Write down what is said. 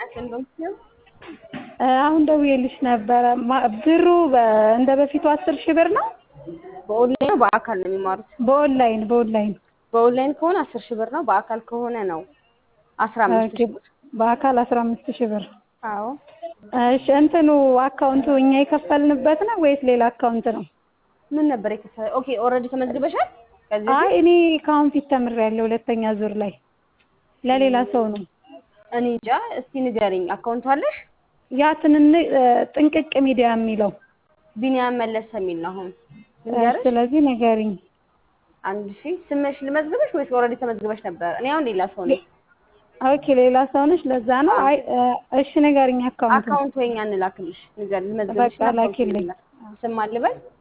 እንደምትይው አሁን ደውዬልሽ ነበረ። ማ- ብሩ በ- እንደ በፊቱ አስር ሺህ ብር ነው። በኦንላይን ነው በአካል ነው የሚማሩት? በኦንላይን በኦንላይን በኦንላይን ከሆነ አስር ሺህ ብር ነው። በአካል ከሆነ ነው አስራ አምስት ሺህ ብር። በአካል አስራ አምስት ሺህ ብር። አዎ እሺ እንትኑ አካውንቱ እኛ የከፈልንበት ነው ወይስ ሌላ አካውንት ነው? ምን ነበር የከፈለ? ኦኬ ኦልሬዲ ተመዝግበሻል? ከዚህ አይ እኔ ከአሁን ፊት ተምሬያለሁ ሁለተኛ ዙር ላይ ለሌላ ሰው ነው። እኔ እንጃ። እስቲ ንገሪኝ። አካውንቱ አለሽ? ያ ትንን ጥንቅቅ ሚዲያ የሚለው ቢኒያም መለሰ የሚል ነው አሁን ንገርሽ። ስለዚህ ንገሪኝ። አንድ ሺህ ስምሽ ልመዝግበሽ ወይስ ኦልሬዲ ተመዝግበሽ ነበር? እኔ አሁን ሌላ ሰው ነኝ። ኦኬ ሌላ ሰው ነሽ፣ ለዛ ነው። አይ እሺ ንገሪኝ አካውንቱ አካውንት ወይኛ እንላክልሽ። ንገሪ ልመዝግበሽ። በቃ ላኪልኝ። ስም አልበል